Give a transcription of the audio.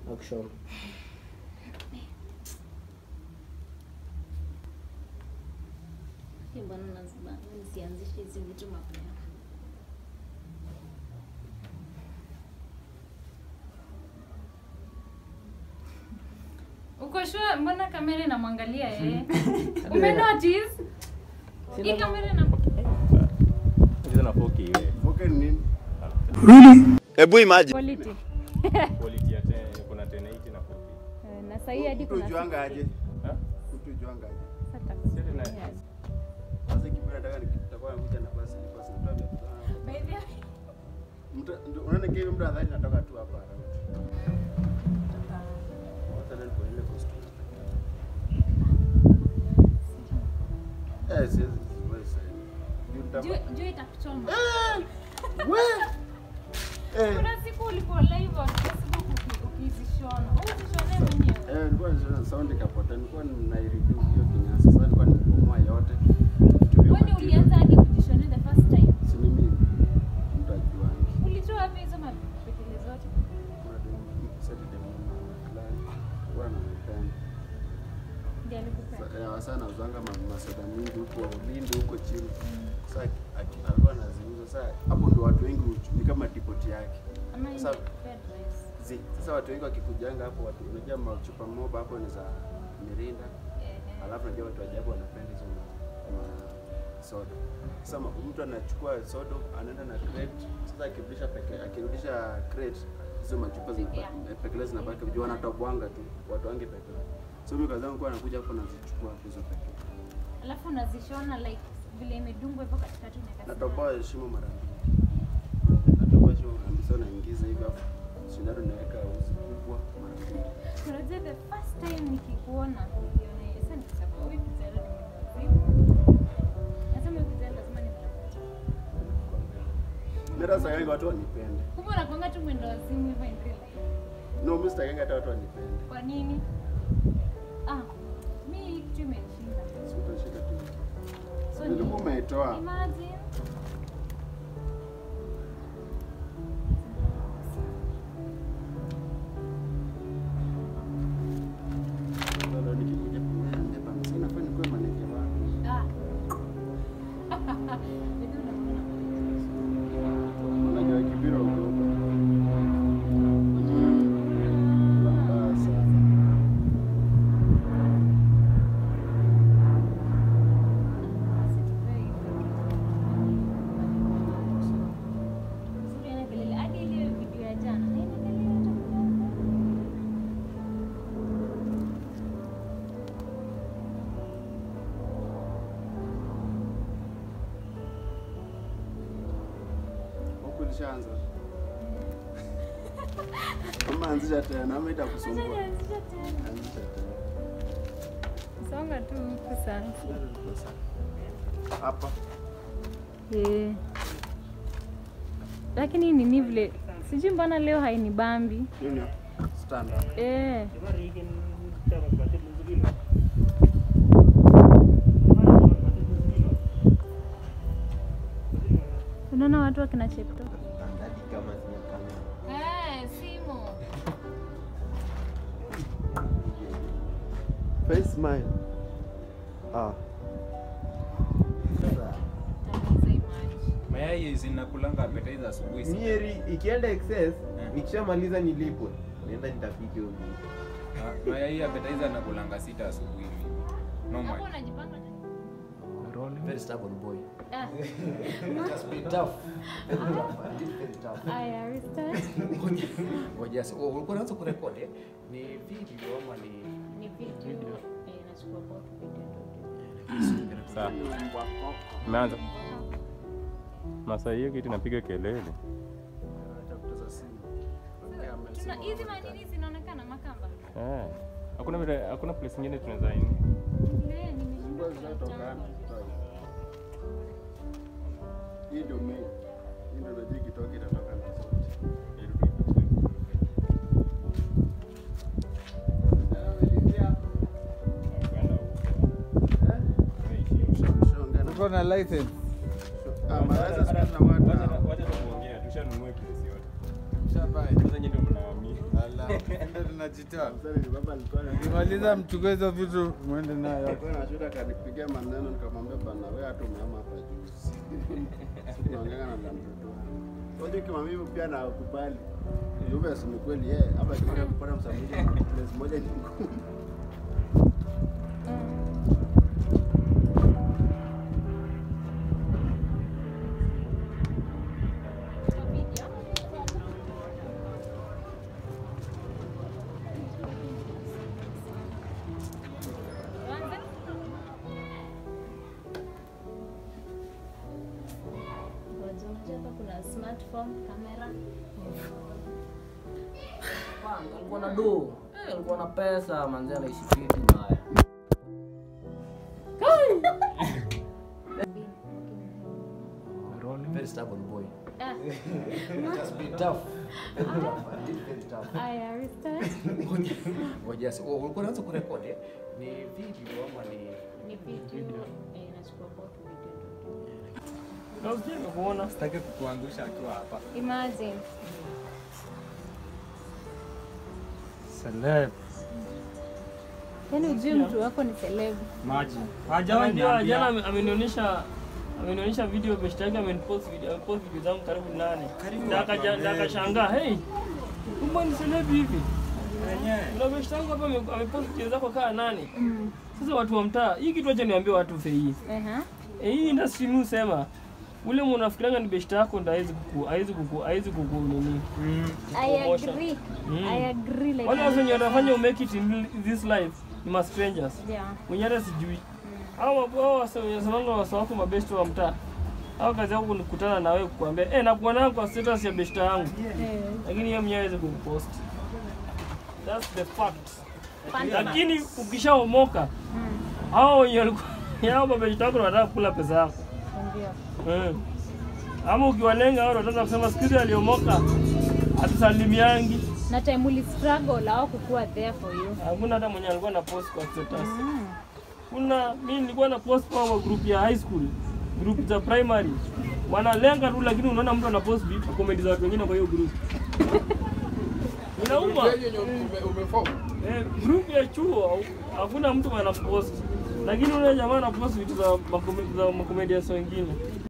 Action. Hii Mbona nazibana nisianzishe hizi vitu mapema? Uko sure mbona kamera inamwangalia yeye? Ume notice? Hii kamera ina Hizo na 4K wewe. Okay, ni nini? Hebu imagine. quality. Quality ya 10 kuna 1080 na 4K. Eh, Na sasa hii hadi kuna Kutujuanga aje? Ha? Kutujuanga aje? Sasa Sisi tuna- takusikia. Sasa kibira nataka nitakuwa nakuja na basi basi nitoa vya kutoa. By the way, Mtu ndio unaona kile mtu adhani natoka tu hapa. Hata leo kwa ile costume. Eh, siwezi siwezi sasa. Juu nitapa- juu- juu itakuchoma. We! Eh. Kuna siku ulikuwa live on Facebook uki- ukizishona. Ukizishona mwenyewe. Eh, nilikuwa nasema sound ikapotea. Nilikuwa naireduce hiyo kinyasa. Sasa nilikuwa nimebomoa yote. Vitu vya Kwani material. ulianza hadi kujishona the first time? Si ni mimi. Mtu ajuangi. Ulitoa wapi hizo mapekele zote? Ndiye alikupea. sana uzanga masoda mingi huko Ulindi huko chini. Sasa aki- alikuwa anaziuza. Sasa hapo ndo watu wengi huchu- ni kama depot yake. Ama yeye Sasa- ndiye alikupea advice. Zi, sasa watu wengi wakikujanga hapo watu unajua machupa moba hapo ni za mirinda. Eh, eh. Alafu najua watu ajabu wanapenda hizo ma, ma soda. Sasa ma- mtu anachukua soda anaenda na crate. Sasa akirudisha peke akirudisha crate hizo machupa zinabaki pekele zinabaki juu wanatobwanga tu watu wangi pekele. So mimi kazi yangu kwa nakuja hapo nazichukua hapo hizo pekele. Alafu unazishona like vile imedungwa hivyo katikati unaweka Natoboa shimo mara mbili. Natoboa shimo mara mbili, so naingiza hivi hapo. Sindano naweka uzi kubwa mara mbili. sindano. Unajua the first time nikikuona niliona yeye. Sasa nikasema huyu kijana ni mwendawazimu. Nasema huyu kijana lazima nimtafuta. Mimi hata sitaki watu wanipende. Kumbe unakuanga tu mwendawazimu hivyo in real life. No, mimi sitaki hata watu wanipende. Kwa nini? Ah, mi hii kitu imenishinda. Si utashika tu. So Nilikuwa ni- umeitoa. Imagine. Sasa nikikuja kumwambia bana, sasa nafanya nikuwe maneke wako. Ah. Ndio unaona. Unajua kibira uko. Mbaya sana. Huku lishaanza. Kama anzisha tena ama itakusumbua. Anzisha tena. Songa tu huku sasa. Hapa. Eh. Lakini nini vile sijui mbona leo hainibambi. Nini? Standard. Eh. Unaona watu wakina Chepto? Eh, simu. Face smile. Ah. Tatizo imagine. Mayai zinakulanga appetizer asubuhi sana. Mieri ikienda excess, nikishamaliza nilipwe. Naenda nitapike hiyo vitu. Ah, Mayai appetizer nakulanga sita asubuhi mimi. Hapo Normal. unajipanga na Very stubborn boy. Ah. It has been tough. Very tough. I did very tough. Aya, restart. Ngoja sasa, oh, ulikuwa unaanza kurekodi eh? Ni video ama ni Ni video. Eh, nachukua both video. Sawa. Umeanza. Masaa hiyo kitu napiga kelele. Acha kuteza simu. Ongea Tuna amesema hizi wakati. manini zinaonekana makamba. Eh. Hakuna vile hakuna place nyingine tunaweza ini. Ile nimeshindwa Nguo zinatokana. kuchagua. Hii ndio main. Hii ndio najua ikitoka itatoka na sauti. Ushaongea na- Uko na license? Ah, mawazo siku hizi na watu Wacha hao. wacha tuongea, tushanunua place yote. Ushabai. Sasa nyinyi ndio mnaamini. Ala. tunajitoa. Sasa ni baba alikuwa na Kimaliza mchukue hizo vitu mwende nayo. alikuwa na shida akanipigia maneno nikamwambia bana wewe hata umeama hapa juzi. Sikuongea na mtoto wangu. Kwa hiyo kama mimi pia nakubali. Yule si ni kweli yeye hapa tunaenda kupata msamaha place moja ni ngumu. Hapa kuna smartphone, kamera. Kwanza alikuwa na do, eh, alikuwa na pesa, manzi anaishi fiti mbaya. Very stubborn boy. Ah, Just be tough. Very tough. I did very tough. aya, restart. Ngoja si- oh, ulikuwa unaanza kurekodi eh? Ni video ama ni Ni video, eh, nachukua both video. Nasikia nimekuona. Sitaki kukuangusha akiwa hapa. Imagine. Celeb. Yaani ujui mtu wako ni celeb. Maji. Unajua jana ame- amenionyesha amenionyesha video best yake amenipost video amepost video zangu karibu nane. Na akaja- na akashangaa, hey, kumbe ni celeb hivi. Kuna best yangu hapa ame- amepost video zako kaa nane. Sasa watu wa mtaa, hii kitu acha niambie watu fei. Ehe. Eh, hii industry mimi husema ule mnafikirianga ni best yako ndo haizi kuku haizi kuku haizi kuku nini. I Promotion. agree. Mm. I agree like Wale watu wenye wanafanya umake it in this life ni ma strangers. Yeah. mwenye hata sijui au hao wasemanga wasa wako mabesti wa mtaa au kazi yako ni kukutana na wewe kukuambia eh nakuona kwa status ya besta yangu Eh, lakini yeye mwenyewe hawezi kukupost that's the fact fun lakini ukishaomoka hao wenye walikuwa hao mabesti wako wanataka kula pesa yako ndio. eh ama ukiwalenga hao wataanza kusema siku hizi aliomoka atusalimiangi Na time uli struggle au kukuwa there for you. hakuna hata mwenye alikuwa na post kwa status Mm. kuna mi nilikuwa na post kwa group ya high school group za primary wanalenga tu lakini unaona mtu anapost vitu comment za watu wengine kwa hiyo group inauma eh, group ya chuo hakuna mtu anapost lakini ule jamaa anapost vitu za makomedians wengine